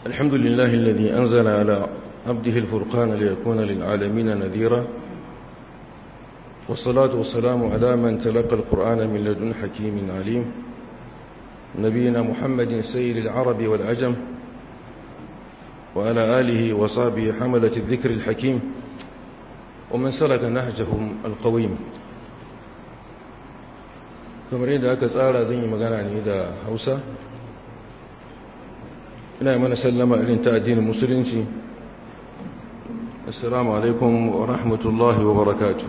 الحمد لله الذي أنزل على عبده الفرقان ليكون للعالمين نذيرا والصلاة والسلام على من تلقى القرآن من لدن حكيم عليم نبينا محمد سيد العرب والعجم وعلى آله وصحبه حملة الذكر الحكيم ومن سلك نهجهم القويم kamar yadda aka tsara zan yi magana ne da hausa ina mana sallama irin ta addinin musulunci assalamu alaikum wa rahmatullahi wa barakatu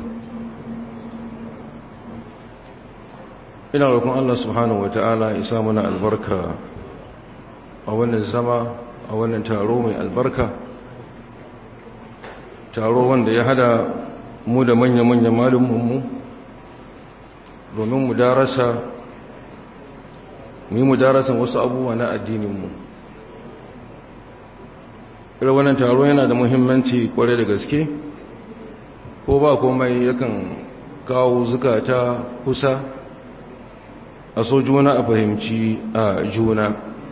ina roƙon Allah subhanahu wa ta'ala isa mana albarka a wannan zama a wannan taro mai albarka taro wanda ya hada mu da manya-manyan malumanmu domin mu darasa mu yi mu darasan wasu abubuwa na addininmu irin wannan taro yana da muhimmanci kwarai da gaske ko ba komai yakan kawo zukata kusa a so juna a fahimci a juna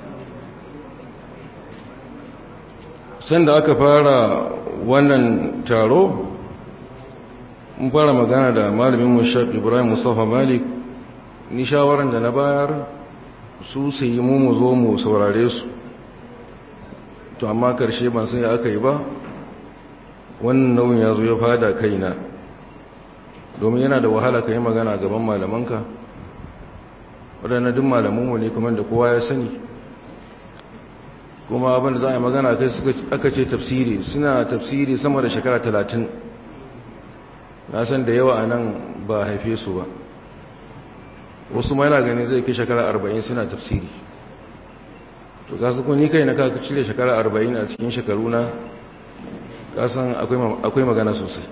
sanda aka fara wannan taro mun fara magana da malamin mushaf ibrahim mustafa malik ni shawaran da na bayar su su yi mu mu zo mu saurare su to amma karshe ban sai aka yi ba wannan nauyin ya zo ya fada kaina domin yana da wahala ka yi magana gaban malamanka waɗanda duk malamanmu ne kuma da kowa ya sani kuma abinda za a yi magana kai aka ce tafsiri suna tafsiri sama da shekara talatin na san da yawa a nan ba haife su ba wasu ma yana gani zai kai shekara arba'in suna tafsiri to kasu kun ni kai na kaka cire shekara arba'in a cikin shekaru na kasan akwai magana sosai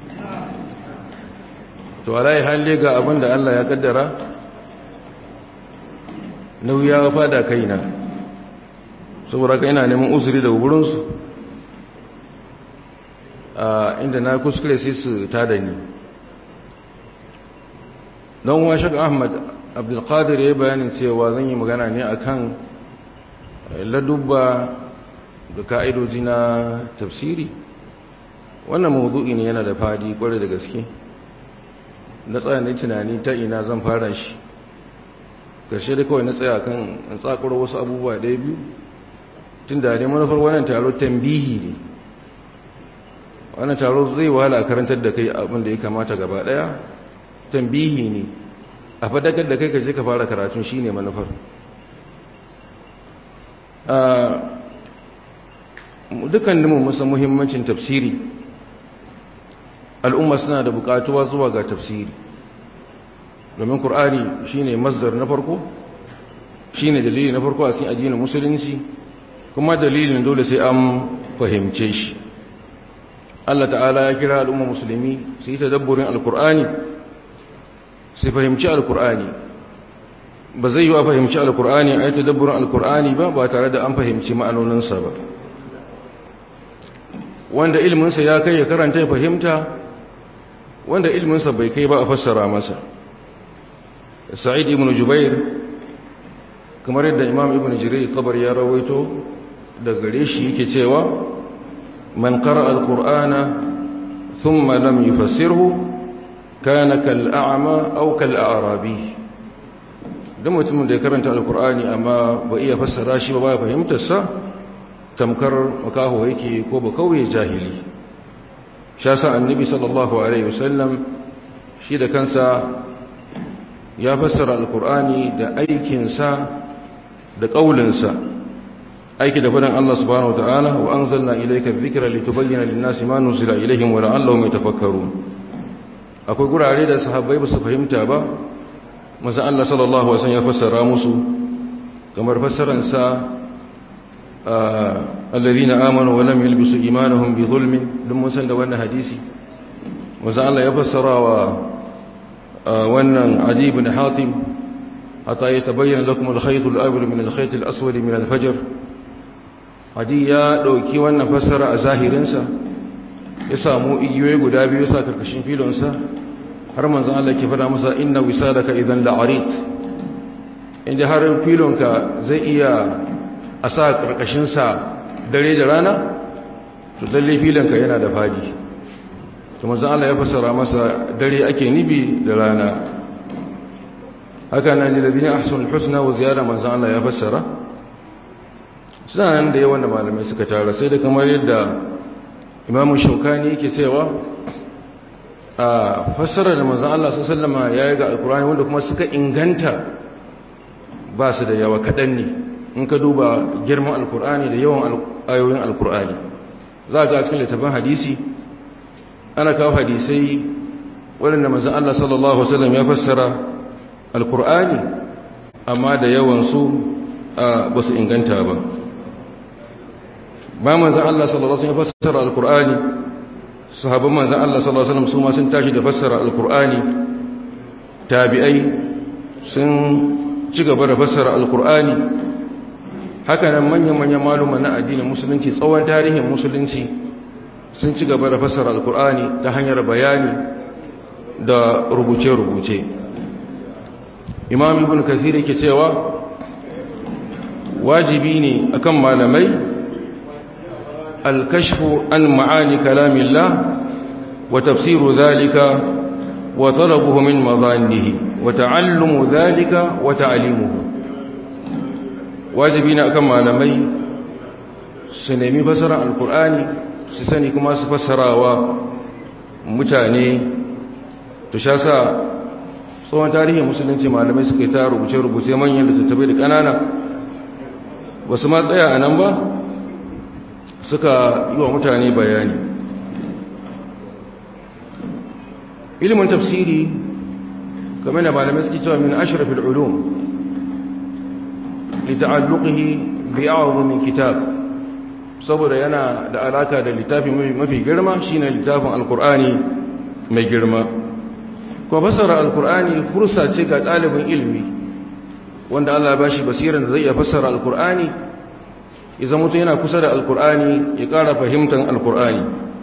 to alayi halle ga abin da allah ya kaddara nauyi ya fada kaina saboda ka ina neman uzuri daga wurinsu inda na kuskure sai su tada ni don wa shaka ahmad abdulkadir ya bayanin cewa zan yi magana ne akan ladubba da ka'idoji na tafsiri wannan mawudu'i ne yana da fadi kwarai da gaske na tsaya na tunani ta ina zan fara shi ƙarshe da kawai na tsaya kan tsakuro wasu abubuwa ɗaya biyu tun da ne manufar wannan taro tambihi ne wannan taro zai wahala karantar da kai abin da ya kamata gaba daya tambihi ne a fadakar da kai ka je ka fara karatun shine manufar dukkan mu musan muhimmancin tafsiri al'umma suna da bukatuwa zuwa ga tafsiri domin qur'ani shine masdar na farko shine dalili na farko a cikin addinin musulunci kuma dalilin dole sai an fahimce shi Allah ta'ala ya kira al'umma musulmi su yi tadabburin alkur'ani su fahimci alkur'ani ba zai yi wa fahimci alkur'ani a yi tadabburin alkur'ani ba ba tare da an fahimci ma'anoninsa ba wanda ilminsa ya kai ya karanta ya fahimta wanda ilminsa bai kai ba a fassara masa sa'id ibn jubair kamar yadda imam ibn jirai kabar ya rawaito da gare shi yake cewa من قرأ القرآن ثم لم يفسره كان كالأعمى أو كالأعرابي da mutumin da ya karanta alkur'ani amma ba iya fassara shi ba ba fahimtarsa tamkar makaho yake ko ba kauye jahili sha sa annabi sallallahu alaihi wasallam shi da kansa ya fassara alkur'ani da aikinsa da ƙaulinsa aiki da fadan Allah subhanahu wataala wa anzalna ilayka dhikra litubayyana lin-nasi ma nuzila ilayhim wa la'allahum yatafakkarun akwai gurare da sahabbai ba su fahimta ba manzo Allah sallallahu alaihi wasallam ya fassara musu kamar fassaran sa alladhina amanu wa lam yalbisu imanuhum bi dhulmin dun mun san da wannan hadisi manzo Allah ya fassara wa wannan Adi ibn Hatim hatta yatabayyana lakum al-khayt al-abyad min al-khayt al-aswad min al-fajr hadi ya ɗauki wannan fassara a zahirinsa ya samu igiyoyi guda biyu sa karkashin filonsa har manzan Allah ke fada masa inna wisadaka idan la'arit inda har filonka zai iya a sa karkashinsa dare da rana to lalle filanka yana da fadi to manzon Allah ya fassara masa dare ake nibi da rana haka nan da ladina ahsanul husna wa ziyada manzon Allah ya fassara suna nan da yawan da malamai suka tara sai da kamar yadda imamu shaukani yake cewa a fassara da manzon Allah sallallahu alaihi wasallam ya yi ga alkur'ani wanda kuma suka inganta ba su da yawa kaɗan ne in ka duba girman alkur'ani da yawan ayoyin alkur'ani za ga cikin littafin hadisi ana kawo hadisai waɗanda manzon Allah sallallahu alaihi wasallam ya fassara alkur'ani amma da yawan su ba su inganta ba ba manzon Allah sallallahu alaihi wasallam ya fassara alkur'ani sahabban manzon Allah sallallahu alaihi wasallam su ma sun tashi da fassara alkur'ani tabi'ai sun ci gaba da fassara alkur'ani haka nan manyan-manyan maluma na addinin musulunci tsawon tarihin musulunci sun ci gaba da fassara alkur'ani ta hanyar bayani da rubuce-rubuce imam ibn kasir yake cewa wajibi ne akan malamai alkashfu an ma'ani kalamillah wa tafsiru zalika wa talabuhu min mazannihi wa ta'allumu zalika wa ta'limuhu wajibi ne akan malamai su nemi fassara alkur'ani su sani kuma su fassarawa mutane to sha sa tsohon tarihin musulunci malamai suka yi ta rubuce-rubuce manyan da tattabai da ƙanana ba su ma tsaya a nan ba suka yi wa mutane bayani ilimin tafsiri kamar da malamai suke cewa min ashrafil ulum lita'alluqihi bi'a'dhim kitab saboda yana da alaka da littafi mafi girma shine littafin alqur'ani mai girma kuma fassara alqur'ani fursa ce ga ɗalibin ilimi wanda Allah ya bashi basiran da zai iya fassara alqur'ani idan mutum yana kusa da alqur'ani ya ƙara fahimtar alqur'ani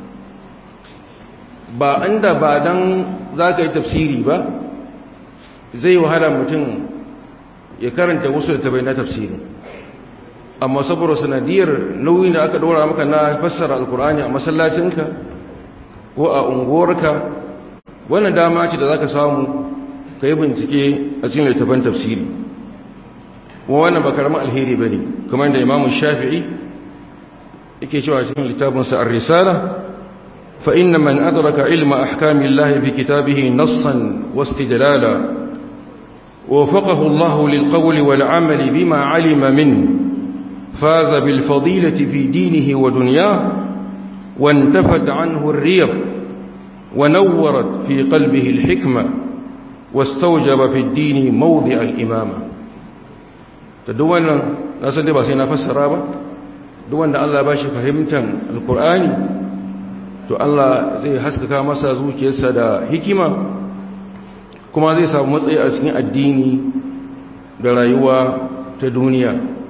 ba inda ba dan zaka yi tafsiri ba zai wahala mutum ya karanta wasu da tabai na tafsiri amma saboda sanadiyar nauyin da aka dora maka na fassara alkur'ani a masallacinka ko a unguwarka wannan dama ce da zaka samu ka yi bincike a cikin littafin tafsiri kuma wannan ba karamin alheri ba ne kamar da imamu shafi'i yake cewa cikin littafinsa ar-risala fa inna man adraka ilma ahkamillahi fi kitabihi nassan wastidlala وفقه الله للقول والعمل بما علم منه فاز بالفضيلة في دينه ودنياه وانتفت عنه الريض ونورت في قلبه الحكمة واستوجب في الدين موضع الإمامة تدوانا ناسا دي باسينا فسرابا دوانا الله باشي فهمتا القرآن to Allah zai haskaka masa zuciyarsa da hikima kuma zai samu matsayi a cikin addini da rayuwa ta duniya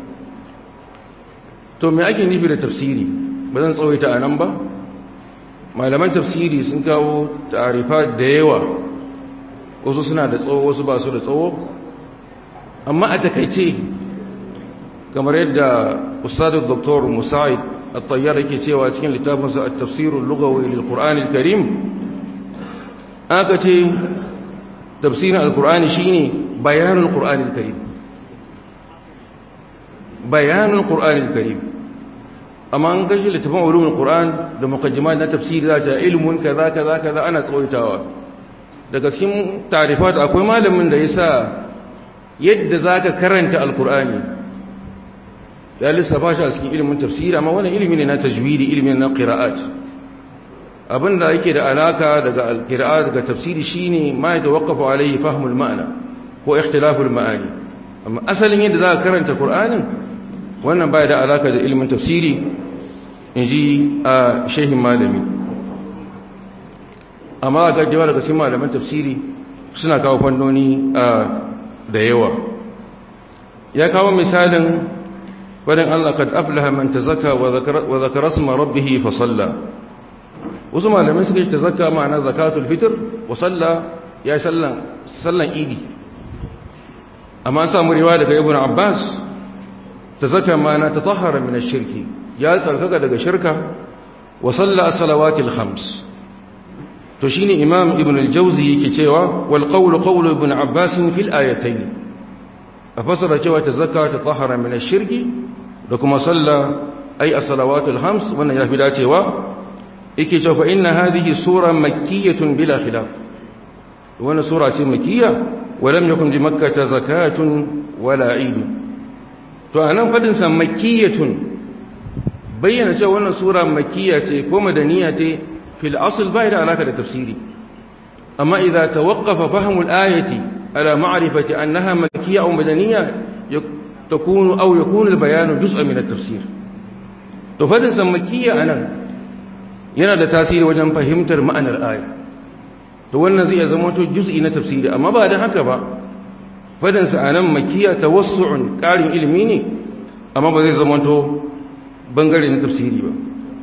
to me ake nufi da tafsiri ba zan tsawaita a nan ba malaman tafsiri sun kawo ta'arifa da yawa wasu suna da tsawo wasu ba su da tsawo amma a takaice kamar yadda ustadu dr musa'id at-tayyar yake cewa cikin littafinsa at-tafsir al-lughawi lil-qur'an al-karim aka ce tafsirin al-qur'ani shine bayanul qur'an al-karim bayanul qur'an al-karim amma an gaji littafin ulumul qur'an da muqaddimat na tafsiri za ta ilmun kaza kaza kaza ana tsawaitawa daga cikin tarifat akwai malamin da yasa yadda zaka karanta al-qur'ani ya lissafa shi a cikin ilimin tafsiri amma wannan ilimi ne na tajwidi ilimi na qira'at abinda yake da alaka daga al-qira'at daga tafsiri shine ma ya tawaqqafu alayhi fahmul ma'na ko ikhtilaful ma'ani amma asalin yadda zaka karanta qur'anin wannan baya da alaka da ilimin tafsiri inji a shehin malami amma ga jawa daga cikin malaman tafsiri suna kawo fannoni da yawa ya kawo misalin wadin Allah kad aflaha man tazakka wa zakara isma rabbih fa salla wasu malamai suka yi tazakka ma'ana zakatul fitr wa salla ya sallan sallan idi amma an samu riwaya daga ibnu abbas tazakka ma'ana tatahhara min ash-shirki ya tsarkaka daga shirka wa salla salawatil khams to shine imam ibn al-jawzi yake cewa wal qawlu qawlu ibn abbas fil ayatayn a fasara cewa ta zakka ta tahara min ash-shirki da kuma salla ay as-salawatul khams wannan ya fi dacewa yake cewa fa inna hadhihi sura makkiyatun bila khilaf wannan sura ce makkiyya wa lam yakun bi makkah zakatun wala eid to anan fadin sa makkiyatun bayyana cewa wannan sura makkiyya ce ko madaniya ce fil asl bai da alaka da tafsiri amma idza tawaqqafa fahmu al-ayati ala ma'rifati annaha makkiyya aw madaniyya takunu aw yakunu al-bayan juz'an min at-tafsir to fadin sa makkiyya anan yana da tasiri wajen fahimtar ma'anar aya to wannan zai zama to juz'i na tafsiri amma ba da haka ba fadin sa anan makkiyya tawassu'un qarin ilimi ne amma ba zai zama to bangare na tafsiri ba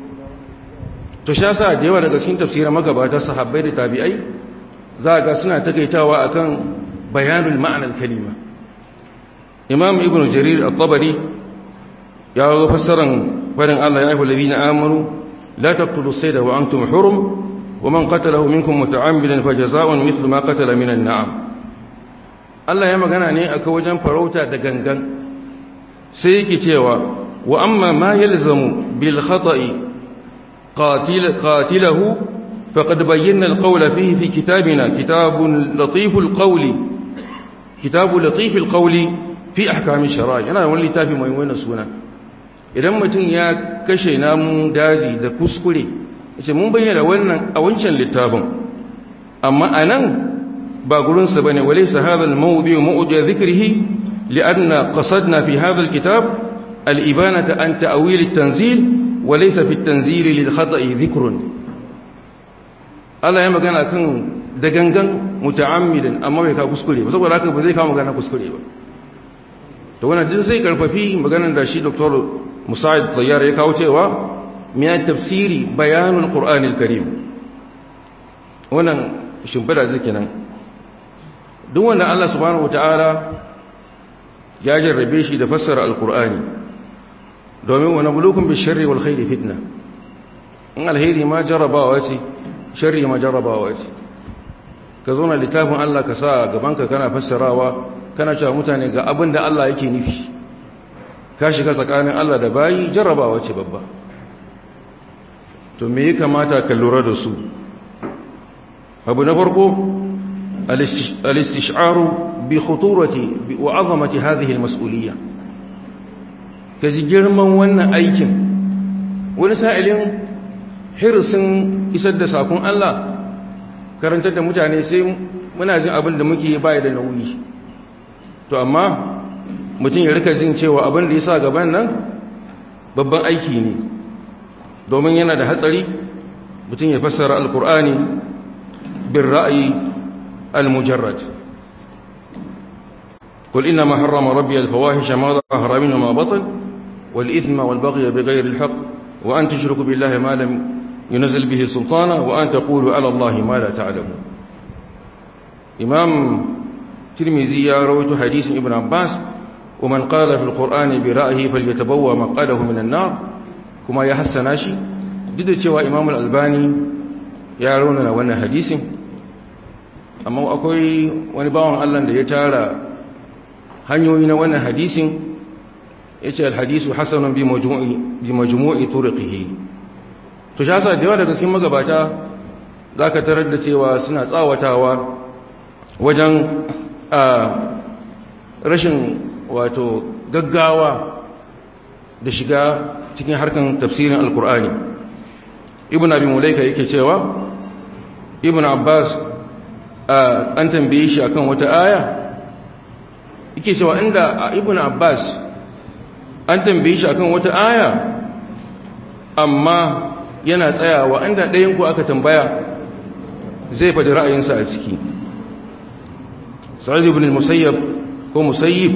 to sha sa da yawa daga cikin tafsira magabata sahabbai da tabi'ai za ga suna takaitawa akan bayanul ma'anar kalima imam ibnu jarir at-tabari ya ga fassaran fadin Allah ya ayyuhal ladina amanu la taqtulu sayda wa antum hurum wa man qatalahu minkum muta'ammidan fajaza'un mithlu ma qatala minan na'am Allah ya magana ne akan wajen farauta da gangan sai yake cewa وأما ما يلزم بالخطأ قاتل قاتله فقد بينا القول فيه في كتابنا كتاب لطيف القول كتاب لطيف القول في أحكام الشرائع أنا أقول لي تافي ما يوين السنة idan mutum ya kashe namun daji da kuskure yace mun bayyana wannan a wancan littafin amma anan ba gurinsa bane walaysa hadha al-mawdi' mawdi' dhikrihi li'anna qasadna fi hadha al-kitab الإبانة عن تأويل التنزيل وليس في التنزيل للخطأ ذكر Allah ya magana kan dagangan muta'ammilin amma bai ka kuskure ba saboda haka ba zai kawo magana kuskure ba to wannan din sai karfafi maganar da shi Dr. Musa'id Tayyar ya kawo cewa miya tafsiri bayanul Qur'anil Karim wannan shimfida zai kenan duk wanda Allah subhanahu wataala ya jarrabe shi da fassara alqur'ani domin wani bulukun bi sharri wal khairi fitna in alheri ma jarrabawa ce sharri ma jarrabawa ce ka zo na littafin Allah ka sa gabanka kana fassarawa kana cewa mutane ga abin da Allah yake nufi ka shiga tsakanin Allah da bayi jarrabawa ce babba to me ya kamata ka lura da su abu na farko al-istish'aru bi khuturati wa 'azamati hadhihi al-mas'uliyya ka ji girman wannan aikin wani sa'ilin hirsin isar da sakon Allah karantar da mutane sai muna jin abin da muke baya da nauyi to amma mutum ya rika jin cewa abin da ya sa gaban nan babban aiki ne domin yana da hatsari mutum ya fassara alkur'ani bin ra'ayi al-mujarrad قل إنما حرم ربي الفواحش ما ظهر منه ما بطن والإثم والبغي بغير الحق وأن تشركوا بالله ما لم ينزل به سلطانا وأن تقولوا على الله ما لا تعلمون إمام ترمذي رويت حديث ابن عباس ومن قال في القرآن برأيه فليتبوى مقاله من النار كما يحسن شي duk da cewa imam al-albani ya raunana wannan hadisin amma akwai wani bawan Allah da ya tara hanyoyi na wannan hadisin yace al-hadisu hasanun bi majmu'i bi majmu'i turqihi to shasa da yawa daga cikin magabata zaka tarar da cewa suna tsawatawa wajen rashin wato gaggawa da shiga cikin harkan tafsirin alkur'ani ibn abi mulaika yake cewa ibn abbas an tambaye shi akan wata aya yake cewa inda ibn abbas an tambaye shi akan wata aya amma yana tsayawa inda ɗayan ku aka tambaya zai faɗi ra'ayinsa a ciki sa'id ibn musayyab ko musayyib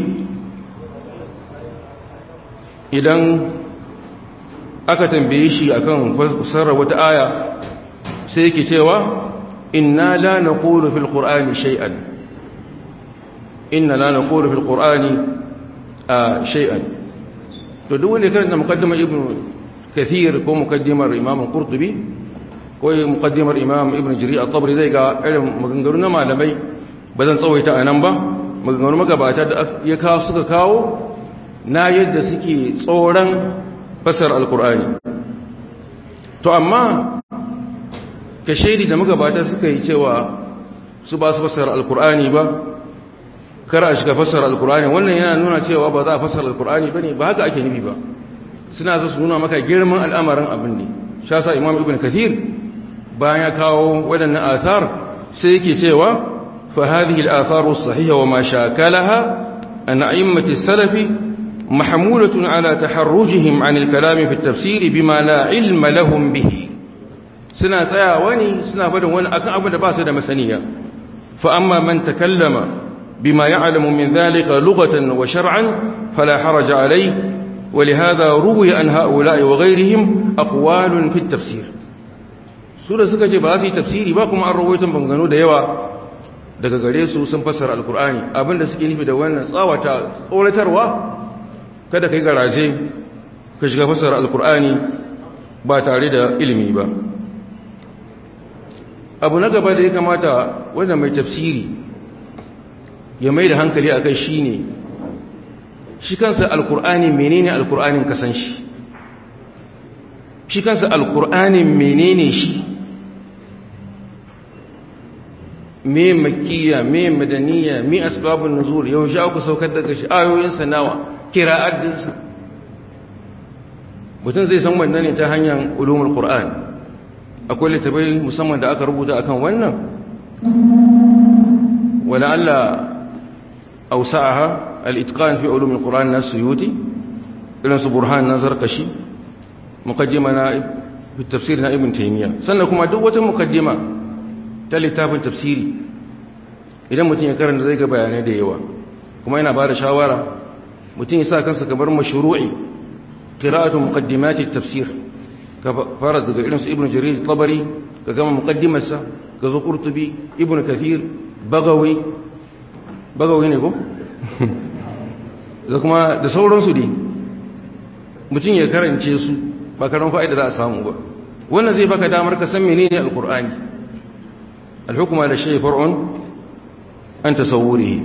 idan aka tambaye shi akan fassara wata aya sai yake cewa inna la naqulu fil qur'ani shay'an inna la naqulu fil qur'ani shay'an to duk wanda karanta muqaddama ibnu kathir ko mukaddimar imam qurtubi ko mukaddimar imam ibn jari at-tabari zai ga irin maganganu na malamai ba zan tsawaita a nan ba maganganu magabata da ya kawo suka kawo na yadda suke tsoron fasar alkur'ani to amma ka shaidi da magabata suka yi cewa su ba su fasar alkur'ani ba kar a shiga fasar alkur'ani wannan yana nuna cewa ba za a fasar alkur'ani ba ne ba haka ake nufi ba suna zo su nuna maka girman al'amarin abin ne sha sa imam ibn kathir bayan ya kawo waɗannan athar sai yake cewa fa hadhihi al-atharu as-sahiha wa ma shakalaha an a'immati salafi mahmulatun ala taharrujihim an al-kalam fi at-tafsir bima la ilma lahum bihi suna tsayawa ne suna barin wani akan abin da ba su da masaniya fa amma man takallama bima ya'lamu min dhalika lughatan wa shar'an fala haraja alayhi ولهذا روي عن هؤلاء وغيرهم أقوال في التفسير سورة suka ce ba su yi tafsiri ba kuma an rawaitan bangano da yawa daga gare su sun fassara alkur'ani abinda suke nufi da wannan tsawata tsoratarwa kada kai garaje ka shiga fassara alkur'ani ba tare da ilimi ba abu na gaba da ya kamata wanda mai tafsiri ya mai da hankali a kai shine shi kansa alkur'ani menene alkur'anin kasan shi shi kansa alkur'anin menene shi me makkiya me madaniya me asbabun nuzul yau sha ku saukar daga shi ayoyin nawa kira'at dinsa mutum zai san wannan ne ta hanyar ulumul qur'an akwai littafai musamman da aka rubuta akan wannan wala Allah awsa'aha الإتقان في علوم القرآن السيوطي إلى برهان نظر قشي مقدمة في التفسير ابن تيمية سنكم دوة مقدمة تلتاب تفسيري idan mutum ya karanta zai ga bayanai da yawa kuma yana bada shawara mutum ya sa kansa kamar mashru'i qira'atu muqaddimati tafsir ka fara daga irin su ibnu jarir tabari ka gama muqaddimarsa ka zo qurtubi ibnu kathir bagawi bagawi ne ko da kuma da sauransu ne mutum ya karance su ba karan fa'ida za a samu ba wannan zai baka damar ka san menene alqur'ani alhukma da shay far'un an tasawwurihi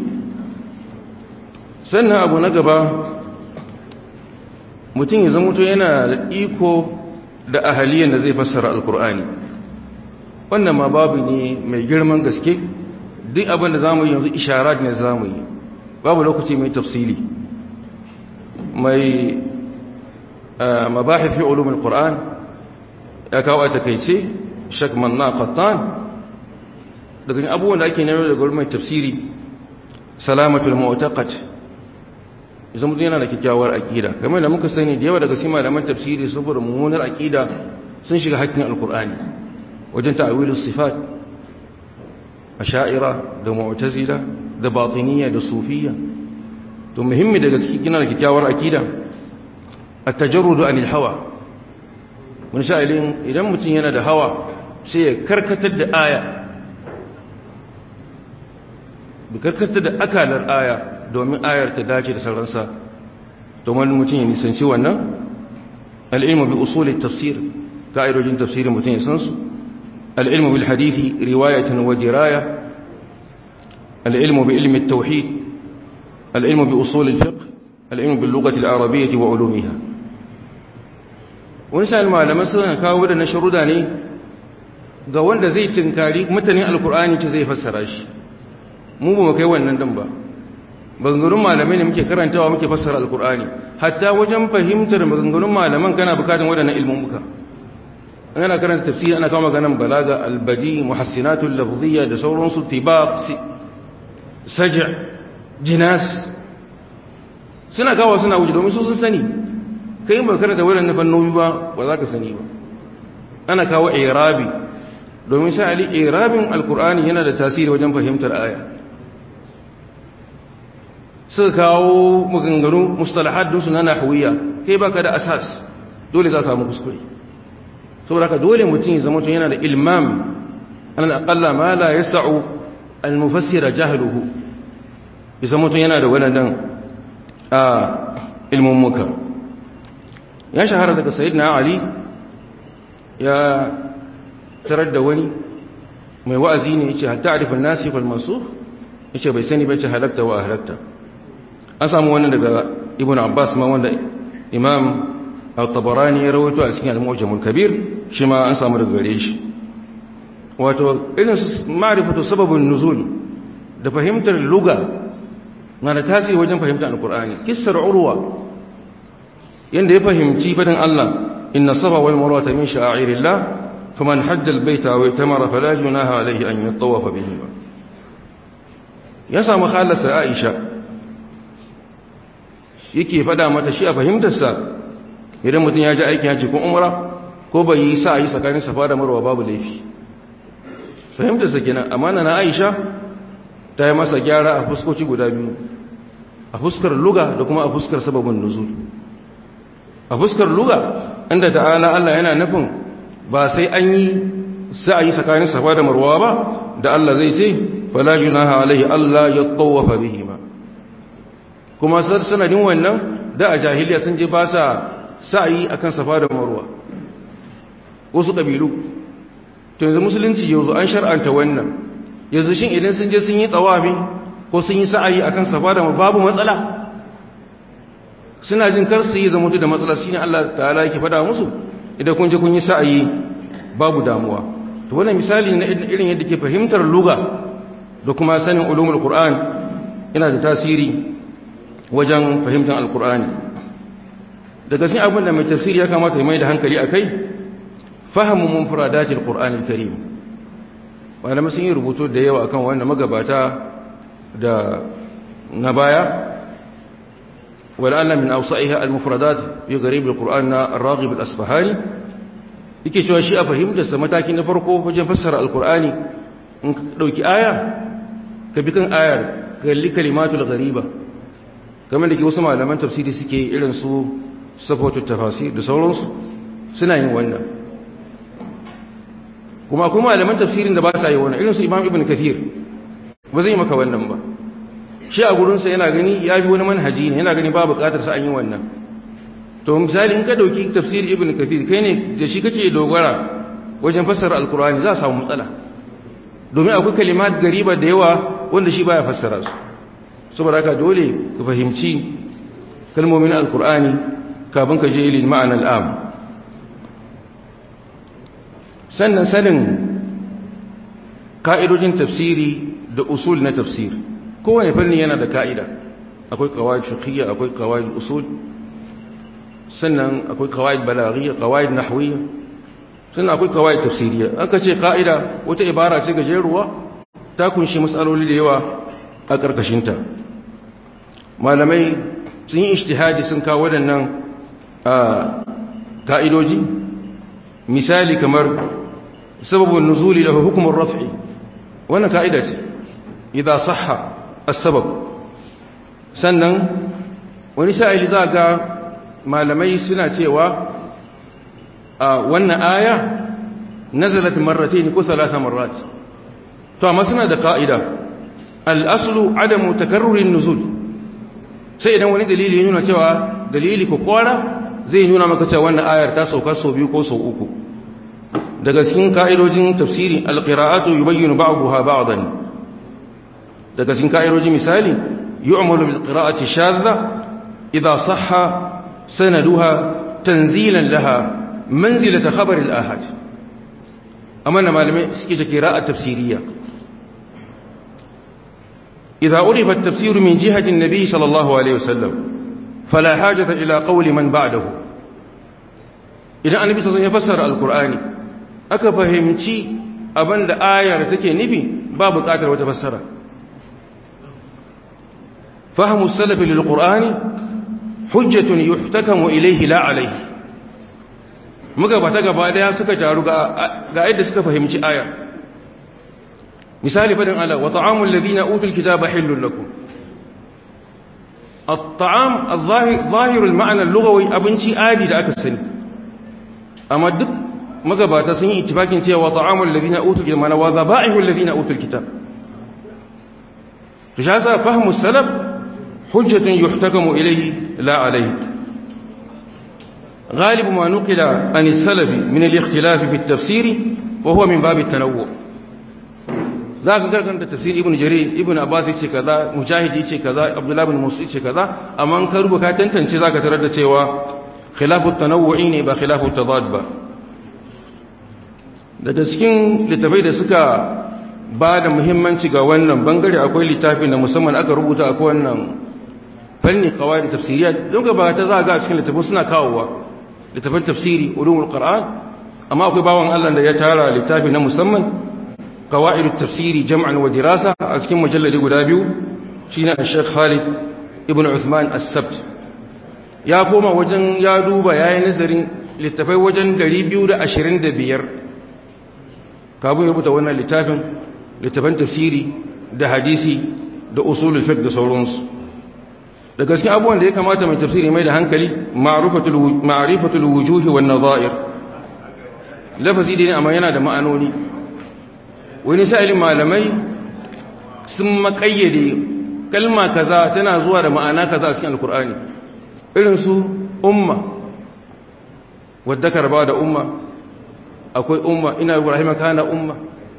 sannan abu na gaba mutum ya zama to yana da iko da ahaliyan da zai fassara alqur'ani wannan ma babu ne mai girman gaske duk abin da zamu yi yanzu isharat ne zamu yi babu lokaci mai tafsili mai mabahif fi ulumul qur'an ya kawo a takeice shak manna qattan daga abubuwan da ake nemo daga mai tafsiri salamatul mu'taqad idan mutum yana da kyakkyawar aqida kamar da muka sani da yawa daga cikin malaman tafsiri saboda mummunar aqida sun shiga hakkin alqur'ani wajen ta'awilus sifat asha'ira da mu'tazila da batiniya da sufiya to muhimmi daga cikin gina da kyakkyawar akida at-tajarrudu anil hawa mun sha'ilin idan mutum yana da hawa sai ya karkatar da aya bi karkatar da akalar aya domin ayar ta dace da sauransa domin mutum ya nisanci wannan al-ilmu bi usul at-tafsir ka'idojin tafsirin mutum ya san su al-ilmu bil hadithi riwayatan wa diraya al-ilmu bi ilmi at-tauhid العلم بأصول الفقه العلم باللغة العربية وعلومها wani sa'il malaman suna kawo da na sharuda ne ga wanda zai tinkari mutanen alkur'ani ce zai fassara shi mu ba mu kai wannan dan ba maganganun malamai ne muke karantawa muke fassara alkur'ani hatta wajen fahimtar maganganun malaman kana bukatun waɗannan ilmummuka ana karanta tafsiri ana kawo maganan balaga albadi muhassinatul lafziyya da sauransu tibaq saja jinas suna kawo suna wuce domin su sun sani kai ba karanta wannan fannoni ba ba za ka sani ba ana kawo irabi domin sha'ali irabin alkur'ani yana da tasiri wajen fahimtar aya suka kawo maganganu mustalahat dinsu na nahwiya kai baka da asas dole za ka samu kuskure saboda haka dole mutum ya zama yana da ilmam an aqalla ma la yas'u al-mufassira jahluhu ya zama yana da wadannan a ilmummuka ya shahara daga sayyidina ali ya tarar da wani mai wa'azi ne yace hatta arifin nasi wal mansukh yace bai sani ba yace halakta wa halakta an samu wannan daga ibn abbas ma wanda imam al-tabarani ya rawaito a cikin al-mu'jam al-kabir shi ma an samu daga gare shi wato irin ma'rifatu sababin nuzul da fahimtar luga na da tasiri wajen fahimtar al-qur'ani kissar urwa yanda ya fahimci fadin Allah inna safa wal marwa min sha'airillah faman hajja al-baita wa itamara fala junaha alayhi an yatawafa bihima ya samu khalasa Aisha yake fada mata shi a fahimtarsa idan mutum ya ji aikin haji ko umra ko bai yi sa yi tsakanin safa da marwa babu laifi fahimtarsa kenan amana na Aisha ta yi masa gyara a fuskoci guda biyu a fuskar luga da kuma a fuskar sababin nuzul a fuskar luga inda ta'ala Allah yana nufin ba sai an yi sa'ayi tsakanin safa da marwa ba da Allah zai ce fala junaha alaihi Allah ya tawafa bihi ma kuma sanadin wannan da a jahiliya sun je ba sa sa'ayi akan safa da marwa wasu kabilu to yanzu musulunci yanzu an shar'anta wannan yanzu shin idan sun je sun yi tsawafi ko sun yi sa'ayi akan safa da babu matsala suna jin kar su yi zama da matsala shine Allah ta'ala yake faɗa musu idan kun je kun yi sa'ayi babu damuwa to wannan misali na irin yadda ke fahimtar luga da kuma sanin ulumul qur'an yana da tasiri wajen fahimtar alqur'ani daga cikin abin da mai tafsiri ya kamata ya mai da hankali akai fahimu munfaradatil qur'anil karim malamai sun yi rubutu da yawa akan wannan magabata da na baya ولعل من أوصائها المفردات في غريب القرآن الراغب الأصفهاني yake cewa shi a fahimtarsa mataki na farko wajen fassara alkur'ani in ka ɗauki aya ka bi kan ayar kalli kalimatul ghariba kamar da ke wasu malaman tafsiri suke irin su safatu tafasir da sauransu suna yin wannan kuma kuma malaman tafsirin da ba sa yi wannan irin su imam ibn kathir ba zai maka wannan ba shi a gurinsa yana gani ya bi wani manhaji ne yana gani ba bukatar sa an yi wannan to misali in ka dauki tafsir ibn kathir kai ne da shi kake dogara wajen fassara alkur'ani za a samu matsala domin akwai kalimat gariba da yawa wanda shi baya fassara su saboda haka dole ka fahimci kalmomin alkur'ani kafin ka je lil ma'ana al'am sannan sanin ka'idojin tafsiri da usul na tafsiri kowane fanni yana da ka'ida akwai kawai fiqhiyya akwai kawai usul sannan akwai kawai balaghiyya kawai nahwiyya sannan akwai kawai tafsiriyya aka ce ka'ida wata ibara ce gajeruwa ta kunshi matsaloli da yawa a karkashinta malamai sun yi ijtihadi sun kawo waɗannan ka'idoji misali kamar sababun nuzuli lahu hukumar raf'i wannan ka'ida ce idan sahha السبب sannan wani sha'ili za ga malamai suna cewa a wannan aya nazalat marratayn ko thalatha marrat to amma suna da ka'ida al-aslu adamu takarrurin nuzul sai idan wani dalili ya nuna cewa dalili ko kwara zai nuna maka cewa wannan ayar ta sauka sau biyu ko sau uku daga cikin ka'idojin tafsiri al-qira'atu yubayyinu ba'daha ba'dan daga cikin ka'iroji misali yu'malu bil qira'ati shadha idha sahha sanaduha tanzilan laha manzilata khabar al ahad amma na malamai suke da qira'a tafsiriyya idha urifa at tafsir min jihati an-nabi sallallahu alaihi wasallam fala hajata ila qawli man ba'dahu idan annabi sallallahu alaihi wasallam ya fassara al-qur'ani aka fahimci abinda ayar take nufi ba buƙatar wata fassara فهم السلف للقرآن حجة يحتكم إليه لا عليه magabata gaba daya suka taru ga yadda suka fahimci aya misali fadin ala wa ta'amul ladina utul kitaba hillun lakum at-ta'am adh-dhahir al-ma'na al-lughawi abinci adi da aka sani amma duk magabata sun yi ittifakin cewa ta'amul ladina utul kitaba wa dhaba'ihul ladina utul kitab to shasa fahmu salaf hujjatun yuhtakamu ilayhi la alayhi غالب ما نقل عن السلف من الاختلاف في التفسير وهو من باب التنوع ذاك كان تفسير ابن جرير ابن عباس yace kaza mujahid yace kaza abdullah ibn musa yace kaza amma an ka rubuta tantance zaka tarar da cewa khilafu tanawu'i ne ba khilafu tadad ba daga cikin littafai da suka ba da muhimmanci ga wannan bangare akwai littafi na musamman aka rubuta akwai wannan fanni kawai da tafsiriyat don ga ba ta za ga cikin littafin suna kawowa littafin tafsiri ulumul qur'an amma akwai bawan Allah da ya tara littafi na musamman qawaid tafsiri jam'an wa dirasa a cikin mujalladi guda biyu shine Sheikh Khalid ibn Uthman as-Sabt ya koma wajen ya duba yayin nazarin littafai wajen 225 kafin ya rubuta wannan littafin littafin tafsiri da hadisi da usulul fiqh da sauransu da gaske abubuwan da ya kamata mai tafsiri mai da hankali ma'rifatul wujuhi wan nadha'ir lafazi ne amma yana da ma'anoni wani sa'ilin malamai sun makayyade kalma kaza tana zuwa da ma'ana kaza a cikin alkur'ani irin su umma wadda karba da umma akwai umma ina ibrahim kana umma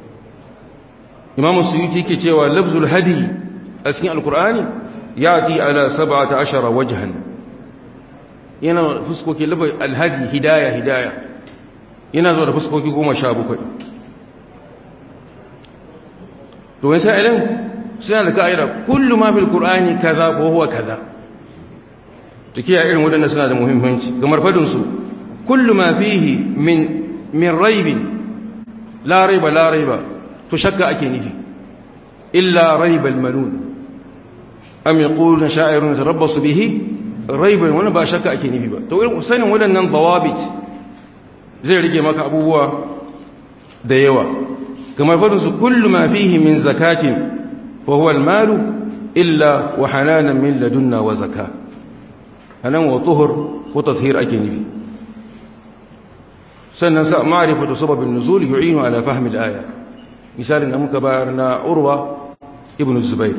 imam suyuti yake cewa lafzul hadi a cikin alkur'ani yati ala 17 wajhan yana fuskoki labai alhadi hidaya hidaya yana zuwa da fuskoki 17 to wani sa'ilin suna da ka'ida kullu ma fil qur'ani kaza ko huwa kaza tukiya irin wadannan suna da muhimmanci kamar fadin su kullu ma fihi min min raibin la raiba la raiba to shakka ake nufi illa raibal manun am yaquluna sha'irun tarabbasu bihi raiban wani ba shakka ake nufi ba to irin sanin wadannan dawabit zai rige maka abubuwa da yawa kamar fadin su kullu ma fihi min zakatin fa huwa al-mal illa wa hananan min ladunna wa zakah hanan wa tuhur wa tathhir ake nufi sannan sa ma'rifatu sababin nuzul yu'inu ala fahmi al-aya misalin da muka bayar na urwa ibn zubair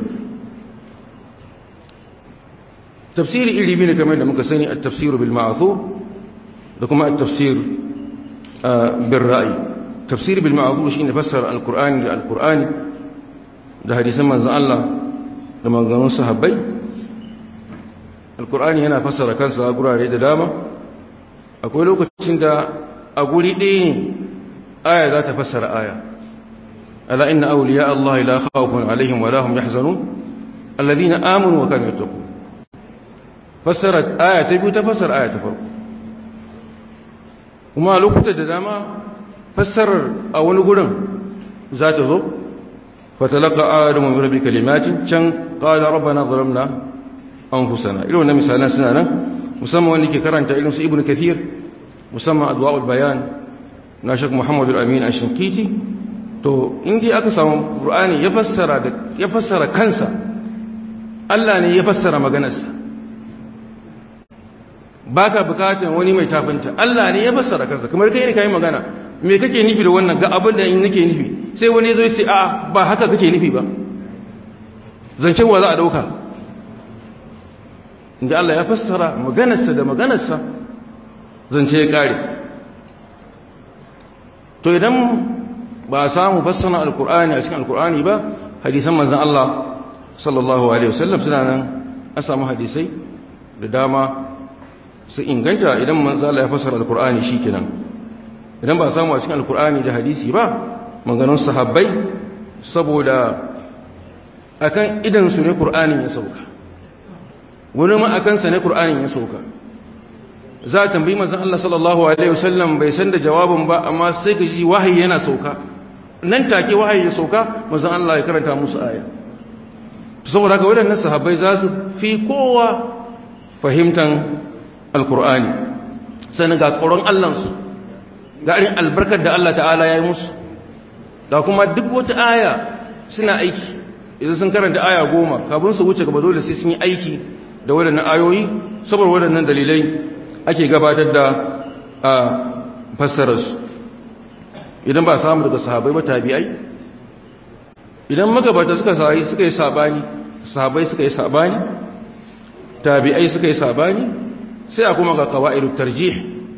tafsiri iri biyu ne kamar da muka sani at-tafsir bil ma'thur da kuma at-tafsir bil ra'i tafsir bil ma'thur shine fassara al-qur'ani da al-qur'ani da hadisan manzon Allah da maganganun sahabbai al-qur'ani yana fassara kansa a gurare da dama akwai lokacin da a guri ɗaya ne aya za ta fassara aya ألا إن أولياء الله لا خوف عليهم ولا هم يحزنون الذين آمنوا وكانوا يتقون فسرت آية تبي تفسر آية تفرق وما لوكت داما فسر أو نقول ذات ذو فتلقى آدم من ربي كلمات كان قال ربنا ظلمنا أنفسنا إلو أن مثالنا سنانا مسمى وانك كرنت إلو ابن كثير مسمى أدواء البيان ناشك محمد الأمين الشنكيتي to in dai aka samu Qur'ani ya fassara da ya fassara kansa Allah ne ya fassara maganarsa baka bukatan wani mai tafinta Allah ne ya fassara kansa kamar kai ne kai magana me kake nufi da wannan ga abin da nake nufi sai wani zo ya ce a ba haka kake nufi ba zancen wa za a dauka inda Allah ya fassara maganarsa da maganarsa zance ya kare to idan ba a samu fassara alkur'ani a cikin alkur'ani ba hadisan manzan Allah sallallahu alaihi wasallam suna nan an samu hadisai da dama su inganta idan manzan Allah ya fassara alkur'ani shikenan idan ba a samu a cikin alkur'ani da hadisi ba maganganun sahabbai saboda akan idan su ne qur'anin ya sauka wani ma akan sa ne qur'anin ya sauka za a tambayi manzan Allah sallallahu alaihi wasallam bai san da jawabin ba amma sai ka ji wahayi yana sauka nan take wahayi ya sauka manzon Allah ya karanta musu aya saboda haka waɗannan sahabbai za su fi kowa fahimtan alkur'ani sannan ga tsoron Allahnsu ga irin albarkar da Allah ta'ala ya yi musu ga kuma duk wata aya suna aiki idan sun karanta aya goma kafin su wuce gaba dole sai sun yi aiki da waɗannan ayoyi saboda waɗannan dalilai ake gabatar da a fassararsu idan ba samu daga sahabai ba tabi'ai idan magabata suka sai suka yi sabani sahabai suka yi sabani tabi'ai suka yi sabani sai a kuma ga qawaidu tarjih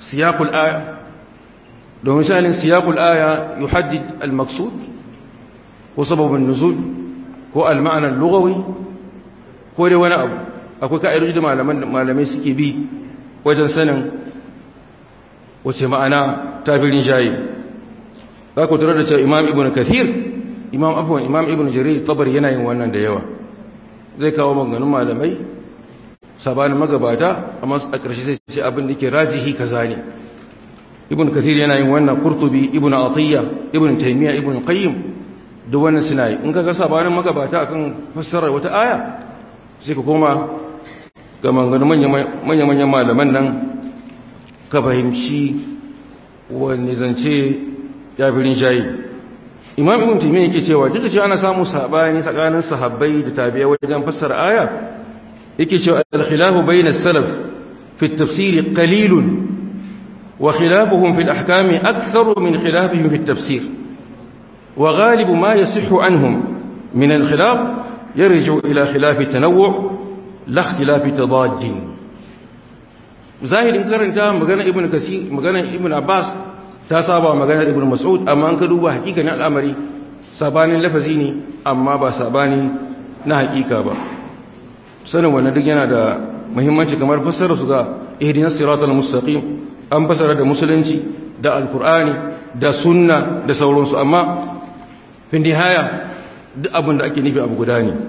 siyaqul aya domin shanin siyaqul aya yuhaddid al-maqsud ko sababin nuzul ko al-ma'na al-lughawi ko dai wani abu akwai ka'idoji da malaman malamai suke bi wajen sanin wace ma'ana tabirin jayi za ku tarar da cewa imam ibn kathir imam abuwan imam ibn jarir tabari yana yin wannan da yawa zai kawo maganganun malamai sabanin magabata amma a ƙarshe sai ce abin da ke rajihi kaza ne ibn kathir yana yin wannan qurtubi ibn atiyya ibn taymiya ibn qayyim duk wannan suna yi in kaga sabanin magabata akan fassarar wata aya sai ka koma ga maganganun manya-manyan malaman nan ka fahimci wani zance ya fi rinjaye imam ibn taymiya yake cewa duk da cewa ana samu sabani tsakanin sahabbai da tabi'a wajen fassara aya yake cewa al-khilafu bayna as-salaf fi at-tafsir qalilun wa khilafuhum fi al-ahkam aktharu min khilafihim fi at-tafsir wa ghalibu ma yasihhu anhum min al-khilaf yarji'u ila khilaf at-tanawwu' la ikhtilaf tadad zahirin karanta magana ibn kasir magana ibn abbas ta saba maganar ibn mas'ud amma an ka duba hakikanin al'amari sabanin lafazi ne amma ba sabani na hakika ba sanin wannan duk yana da muhimmanci kamar fassara su ga ihdinas siratal mustaqim an fassara da musulunci da alqur'ani da sunna da sauransu amma fin nihaya duk abin da ake nufi abu guda ne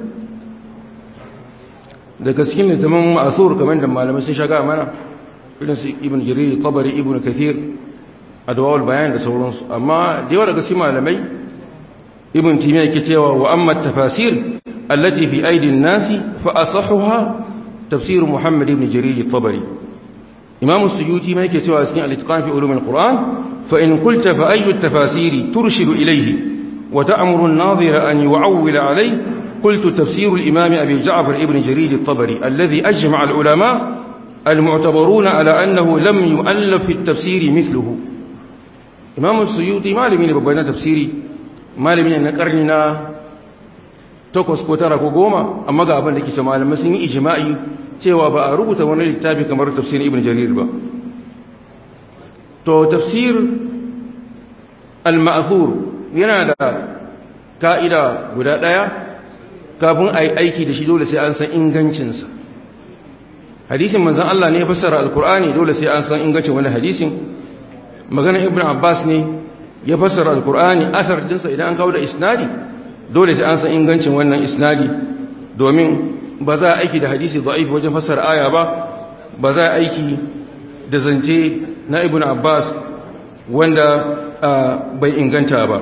daga cikin littafin ma'asur kamar da malamai sun shaga mana irin su ibn jarir tabari ibn kathir adwawul bayan da sauransu amma da yawa daga cikin malamai ibn timiya yake cewa wa amma tafasir allati fi aidin nasi fa asahuha tafsir muhammad ibn jarir at-tabari imam suyuti ma yake cewa cikin al-itqan fi ulum al-quran fa in qulta fa ayyu at-tafasir turshidu ilayhi wa ta'muru an-nadhira an yu'awwil alayhi قلت تفسير الإمام أبي جعفر ابن جرير الطبري الذي أجمع العلماء المعتبرون على أنه لم يؤلف في التفسير مثله imam suyuti malami ne babban na tafsiri malami ne na karni na takwas ko tara ko goma amma ga abin da ke ce malamai sun yi ijma'i cewa ba a rubuta wani littafi kamar tafsirin ibn jarir ba to tafsir al-ma'thur yana da ka'ida guda daya kafin a yi aiki da shi dole sai an san ingancinsa hadisin manzon Allah ne ya fassara alkur'ani dole sai an san ingancin wani hadisin maganar ibn abbas ne ya fassara alkur'ani asar dinsa idan an kawo da isnadi dole sai an san ingancin wannan isnadi domin ba za a aiki da hadisi da'if wajen fassara aya ba ba za a aiki da zance na ibn abbas wanda bai inganta ba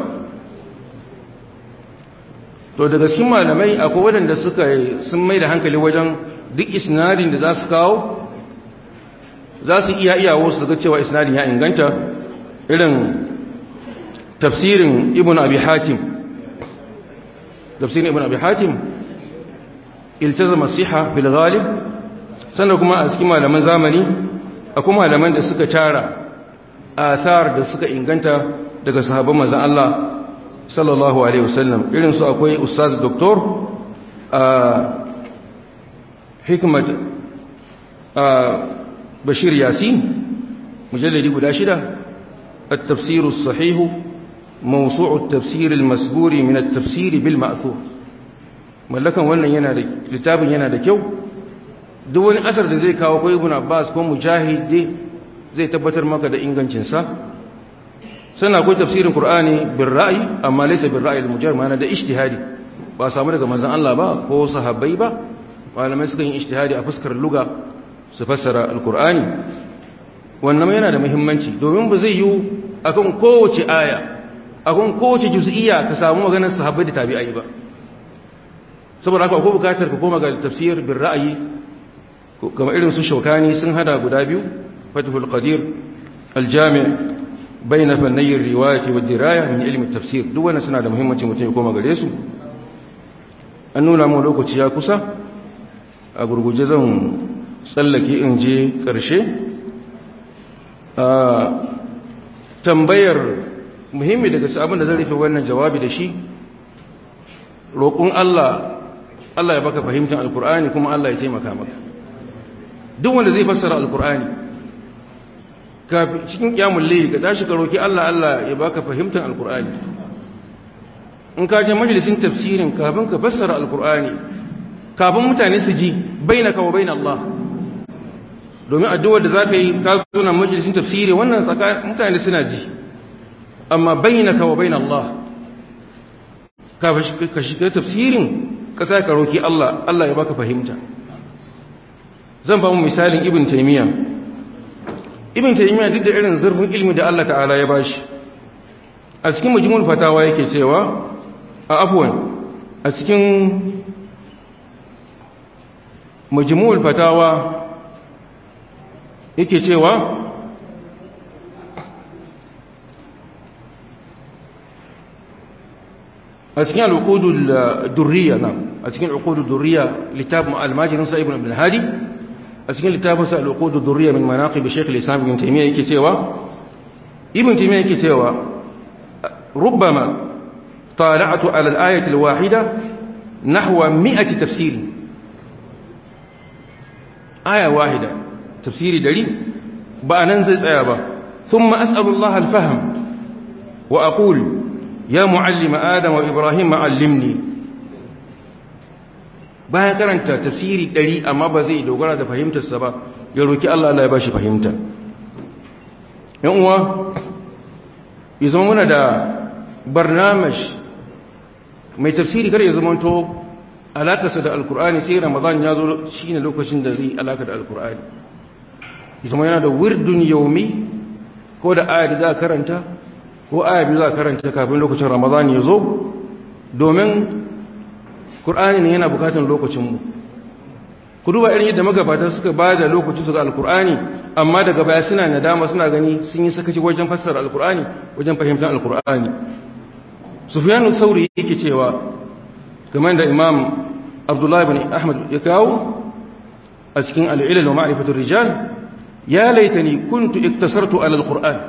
to daga cikin malamai akwai waɗanda suka sun mai da hankali wajen duk isnadin da za su kawo za su iya iyawo su ga cewa isnadin ya inganta irin tafsirin ibn abi hatim tafsirin ibn abi hatim iltazama siha fil ghalib sannan kuma a cikin malaman zamani akwai malaman da suka tara asar da suka inganta daga sahabban manzon Allah sallallahu alaihi wasallam irin su akwai ustaz doktor hikmat bashir yasin mujalladi guda shida التفسير الصحيح موسوع التفسير المسبور من التفسير بالمأثور mallakan wannan yana da littafin yana da kyau duk wani asar da zai kawo ko ibn abbas ko mujahid zai tabbatar maka da ingancin sa sannan akwai tafsirin qur'ani bil ra'yi amma laysa bil ra'yi al mujarrad ma'ana da ijtihadi ba samu daga manzon Allah ba ko sahabbai ba malamai suka yi ijtihadi a fuskar luga su fassara alqur'ani wannan yana da muhimmanci domin ba zai yi akan kowace aya akan kowace juz'iyya ka samu maganar sahabbai da tabi'ai ba saboda haka akwai bukatar ka koma ga tafsir bil ra'yi kamar irin su shaukani sun hada guda biyu fathul qadir al-jami' bayna fannay riwayat wa diraya min ilmi tafsir duk wannan suna da muhimmanci mutum ya koma gare su an nuna mu lokaci ya kusa a gurguje zan tsallake in je karshe tambayar muhimmi daga abin da zan rufe wannan jawabi da shi roƙon Allah Allah ya baka fahimtar alkur'ani kuma Allah ya taimaka maka duk wanda zai fassara alkur'ani cikin kiyamul layl ka tashi ka roki Allah Allah ya baka fahimtar alqur'ani in ka je majalisin tafsirin kafin ka fassara alqur'ani kafin mutane su ji bainaka wa bain Allah domin addu'ar da zaka yi ka zo na majalisin tafsiri wannan tsakanin mutane suna ji amma bainaka wa bain Allah ka shiga tafsirin ka sa ka roki Allah Allah ya baka fahimta zan ba mu misalin ibn taymiya ibn taymiya duk da irin zurfin ilmi da Allah ta'ala ya bashi a cikin majmu'ul fatawa yake cewa a afwan a cikin majmu'ul fatawa yake cewa a cikin al'uqudul durriya na a cikin al'uqudul durriya littafin al-majrin sa ibn ibn hadi a cikin littafin sa al'uqudul durriya min manaqib shaykh al-islam ibn taymiyyah yake cewa ibn taymiyyah yake cewa rubbama tala'tu ala al-ayati al-wahida nahwa 100 tafsir aya wahida tafsiri dari ba nan zai tsaya ba thumma as'alu Allah al-fahm wa aqulu ya mu'allima adam wa ibrahim ma'allimni bayan karanta tafsiri ɗari amma ba zai dogara da fahimtarsa ba ya roki Allah Allah ya bashi fahimta yan uwa ya zama muna da barnamash mai tafsiri kar ya zama to alakarsa da alkur'ani sai ramadan ya zo shine lokacin da zai alaka da alkur'ani ya zama yana da wirdun yaumi ko da aya da za a karanta ko aya biyu za a karanta kafin lokacin ramadan ya zo domin ƙur'ani ne yana bukatan lokacinmu ku duba irin yadda magabata suka ba da lokacin su ga alkur'ani amma daga baya suna nadama suna gani sun yi sakaci wajen fassara alkur'ani wajen fahimtar alkur'ani sufyanu sauri yake cewa kamar da imam abdullahi bin ahmad ya kawo a cikin al'ilal wa ma'rifatul rijal ya laitani kuntu iktasartu ala alkur'an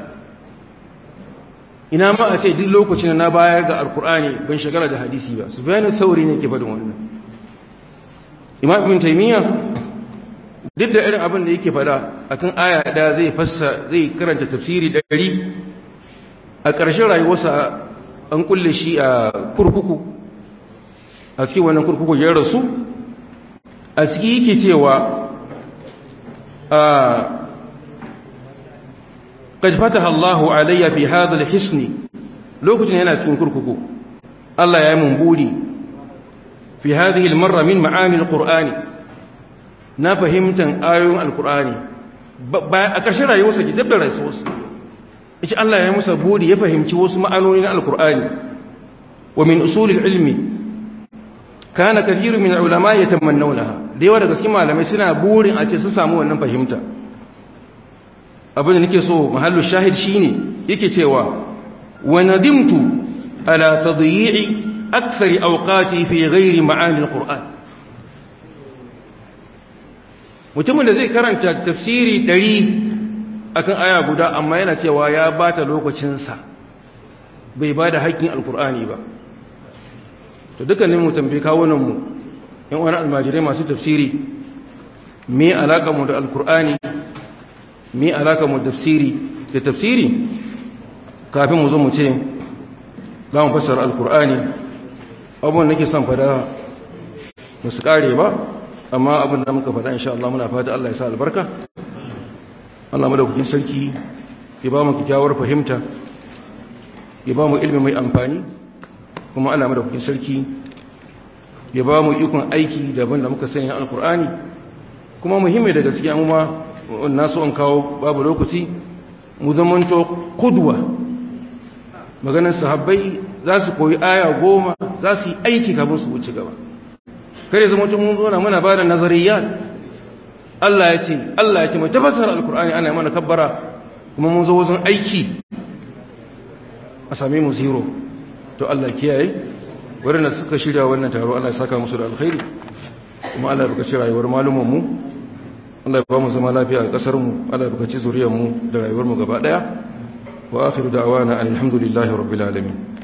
ina ma a ce duk lokacin na bayar ga alkur'ani ban shagala da hadisi ba sufyanu sauri ne ke faɗin wannan imam ibn taymiya duk da irin abin da yake fada akan aya da zai fassa zai karanta tafsiri dari a ƙarshen rayuwarsa an kulle shi a kurkuku a cikin wannan kurkuku ya rasu a ciki yake cewa a قد فتح الله علي في هذا الحصن لوكتين yana cikin kurkuku Allah ya yi mun buri fi hadhihi al-marra min ma'ani al-Qur'ani na fahimtan ayoyin al-Qur'ani a ƙarshen rayuwarsa ki dabda rayuwarsa yace Allah ya yi masa buri ya fahimci wasu ma'anoni na al-Qur'ani wa min usul al-ilmi kana kathirun min al-ulama yatamannawnaha da yawa daga cikin malamai suna burin a ce sun samu wannan fahimta abin da nake so mahallu shahid shine yake cewa wa nadimtu ala tadyi'i akthari awqati fi ghairi ma'ani alquran mutumin da zai karanta tafsiri 100 akan aya guda amma yana cewa ya bata lokacin sa bai bada haƙƙin alqurani ba to dukkanin mu tambaye kawunan mu yan wani almajirai masu tafsiri me alaka mu da alqurani mi alaka mu tafsiri da tafsiri kafin mu zo mu ce za mu fassara alkur'ani abubuwan nake son fada ba su kare ba amma abin da muka fada insha Allah muna fata Allah ya sa albarka Allah madaukakin sarki ya ba mu kyakkyawar fahimta ya ba mu ilimi mai amfani kuma Allah madaukakin sarki ya ba mu ikon aiki da abin da muka sanya alkur'ani kuma muhimmi daga cikin amma na so in kawo babu lokaci mu zamanto kudwa maganar sahabbai za su koyi aya goma za su yi aiki kafin su wuce gaba kare zama tun mun zona muna ba da nazariyat Allah ya ce Allah ya ce mai tafasar alkur'ani ana mana kabbara kuma mun zo wajen aiki a same mu zero to Allah kiyaye waɗanda suka shirya wannan taro Allah ya saka musu da alkhairi kuma Allah ya bukaci rayuwar malumin mu Allah ya ba mu zama lafiya a ƙasar mu Allah ya bukaci zuriyar mu da rayuwar mu gaba daya wa akhiru da'wana alhamdulillahi rabbil alamin